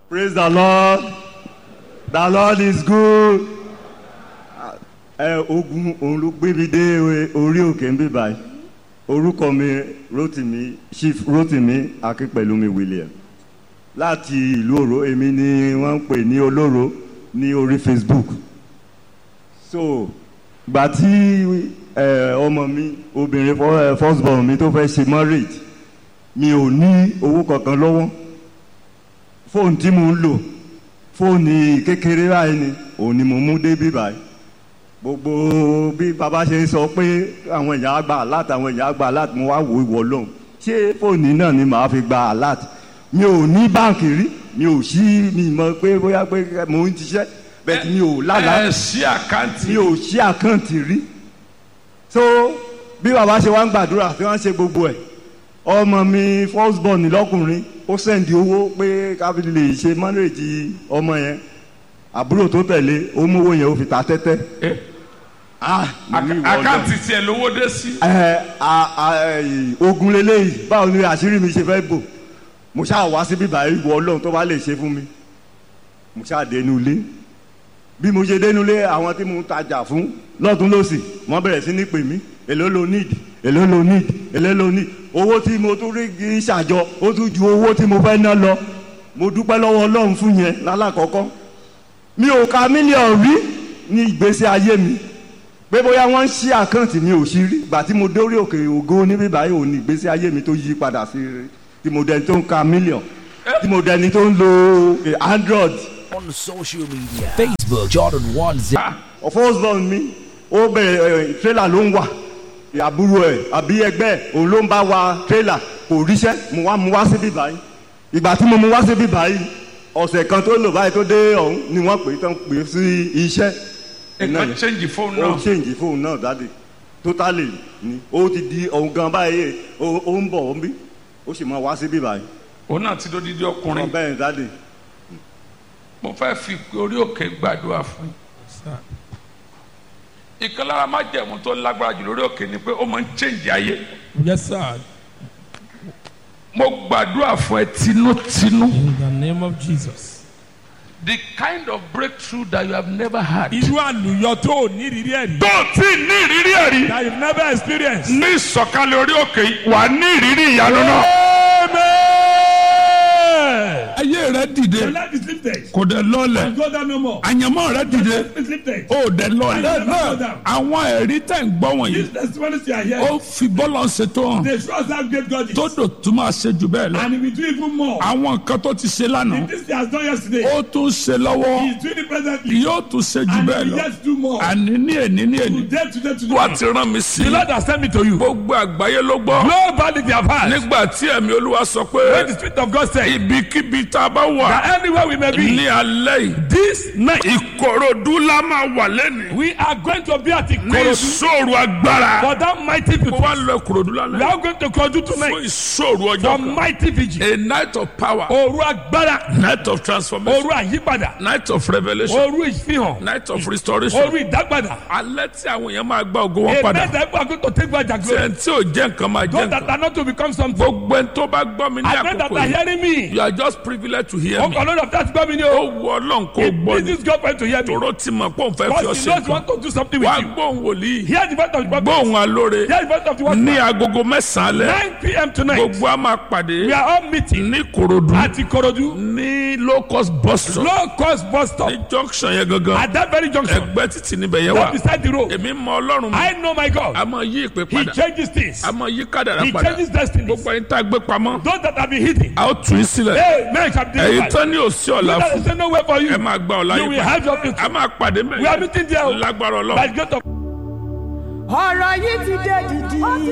praise the lord the lord is good ẹ ogun òun ló gbé mi dé orí òkè ń bí báyìí orúkọ mi rotimi chief rotimi akínpẹ̀lúmi william láti ìlú òró èmi ni wọ́n ń pè ní olóró ní orí facebook so gbà tí ẹ ọmọ mi obìnrin fọ- ẹ, first born mi tó fẹ́ ṣe marriage mi ò ní owó kankan lọ́wọ́ fóònù tí mo ń lò fóònù kékeré báyìí ni òun ni mo mú dé bí báyìí gbogbo bí baba ṣe ń sọ pé àwọn èèyàn á gba alert àwọn èèyàn á gba alert mo wá wò ìwọ lóhùn ṣé fóònù náà ni màá fi gba alert mi ò ní báǹkì rí mi ò sí mi mọ̀ pé bóyá pé mo ń ṣiṣẹ́ bẹ́ẹ̀ tí mi ò lálàá ẹ ṣí àkáǹtì mi ò ṣí àkáǹtì rí so bí baba ṣe wá ń gbàdúrà tí wọ́n ṣe gbogbo ẹ̀ ọmọ mi first born lọ́kùnrin ó sẹ́ndì owó pé káfíńtì lè ṣe mọ́nrèjì ọmọ yẹn àbúrò tó tẹ̀lé ó mú owó yẹn ó fi ta tẹ́tẹ́ Eh, ah mo ní ìwọ àkáǹtì tiẹ̀ lówó dé sí. ẹ a- a- ẹ, ogun leléyìí báwo ni àṣírí mi ṣe fẹ́ bò mo ṣáà wá síbí báyìí wọ ọlọ́run tó bá lè ṣe fún mi mo ṣáà dénú ilé bí mo ṣe dénú ilé àwọn tí mo ń tajà fún lọ́tún lọ́sì wọ́n bẹ̀rẹ̀ sí ní pè mí èló lo need èló lo need èló lo need owó tí mo tún rí kí n ṣàjọ ó tún ju owó tí mo fẹ́ ná lọ mo dúpẹ́ lọ́wọ́ ọlọ́run fún yẹn lálàkọ́kọ́ mi ò ka mílíọ̀nù rí ní ìgbésí ayé mi pé bóyá wọ́n ń ṣí àkáǹtì mi ò sí rí gbà tí mo dórí òkè ògo níbí báyìí ò ní ìgbésí ayé mi tó yí padà sí rí tí mo dẹni tó ń ka mílíọ̀n tí mo dẹni tó ń lo eh, android on social media Facebook Jordan One Zero. first born mi ó bẹ̀rẹ̀ tírélà ló ń wà àbúrò ẹ̀ àbí ẹgbẹ́ ẹ̀ òun ló ń bá wa tírélà kò ríṣẹ́ mo wá mu wá síbí báyìí ìgbà tí mo mu wá síbí báyìí ọ̀sẹ̀ kan tó lò báyìí tó dé ọ̀hún ni wọ́n pè é tán pè é sí iṣẹ́ nǹkan change fóònù ó náà. change fóònù náà dáde totally ni ó ti di ohun gan báyìí ó ó ń bọ̀ ó ń bí ó sì máa wá síbí báyìí òun náà ti dódídí ọkùnrin. wọn bẹ́ẹ̀ dáde mo fẹ́ fi orí òkè gbàdúrà fún yín. ìkan lára má jẹ̀mú tó lágbára jù lórí òkè ni pé ó máa ń change ayé. Yes, sir. mo gbàdúrà fún ẹ tinútinú. In the name of Jesus. the kind of breakthrough that you have never had. Irú àlùyọ tó ò ní ìrírí ẹ̀ rí. tó o tí ì ní ìrírí ẹ̀ rí. That you've never experienced. ní ìsọ̀kalẹ̀ orí òkè yìí wà á ní ìrírí ìyanu náà. Amen. ayé rẹ dìde Your life is lifted. kò dé lọ́lẹ̀ Go down no more. àyànmọ́ rẹ dìde Your life is lifted. ó dé lọ́lẹ̀ Never go down. àwọn ẹ̀rí tẹ̀ ń gbọ́ wọ̀nyí These testimonies you are ó hearing, fi bọ́lọ̀ ṣètò hàn they show us how great God is. tó dò tún máa ṣe jù bẹ́ẹ̀ lọ And he will do even more. àwọn nǹkan tó ti ṣe lánàá This he has done yesterday. ó tún ṣe lọ́wọ́ He is doing it presently. yóò tún ṣe jù And bẹ́ẹ̀ he will lọ yet do more. àní ní èní ní èní Today, today, today. wà á ti rán mi sí. The Lord has sent me to you. gbogbo àgbáyé ló gbọ́. Nobody they have had. nígbà tí ẹ̀mí olúwa sọ When the pé Spirit of God said, ibikíbi tá a bá wà that anywhere we may be, ní alẹ́ yìí this night, ìkòròdú la máa wà lẹ́nu. we are going to be at ní Ikorodu ìṣòro agbára. for that mighty mo people. wá lọ ìkòròdú We lálẹ́. are going to Ikorodu fún tonight ìṣòro ọjọ́ for kan. mighty vigil. a night of power. Òru agbára, night of transformation. òru àyípadà, night of revelation. òru ìfihàn, night of restoration. òru ìdágbàdà. alẹ́ tí àwọn èèyàn máa gba ògo wọn A padà. night that we are going to take back their tí glory. ẹni tí ò jẹ́ nǹkan máa jẹ́ Those that nǹkan. are not to become something. gbogbo ẹni tó bá gbọ́ mi ní I pray that àkókò are yìí. hearing me. you are just privileged to hear me. Ọkọ̀ lọ́dọ̀ that gbọ́ mi ni ó o. wu ọlọ́run kó gbọ́ It ni. is God for you to hear me. tòró ti mọ̀ pé òun fẹ́ fi ọ Because he ṣe knows you nǹkan. want to do something with wá you. gbóhùn wòlíì. Hear the voice of the prophet. gbóhùn alóore. Hear the voice of the ní watchman. agogo mẹ́sàn-án alẹ́. 9 p.m. tonight. gbogbo a máa pàdé. We are all meeting ní korodu. at Ikorodu. ní low cost bus stop. Low cost bus stop. ní junction yẹn gangan. At that very junction. ẹgbẹ́ títì níbẹ̀ yẹn Right wà. beside the road. èmi mọ ọlọ́run mi. I know my God. a máa yí ìpè He padà. changes things. a máa yí kádàrá He padà. changes destinies. gbogbo ẹni tá a gbé pamọ́. Those that have been hidden. a ó tù í sílẹ̀. Hey, man shall be ẹ̀yin delivered. tán ní òsì ọ̀la There fún. is no way for you. ẹ máa gba ọ̀la You yín will have your future. a máa pàdé We are mẹ́rin. meeting there. lágbára ọlọ́run. By the gate of ọ̀rọ̀ yìí ti dé dìdì.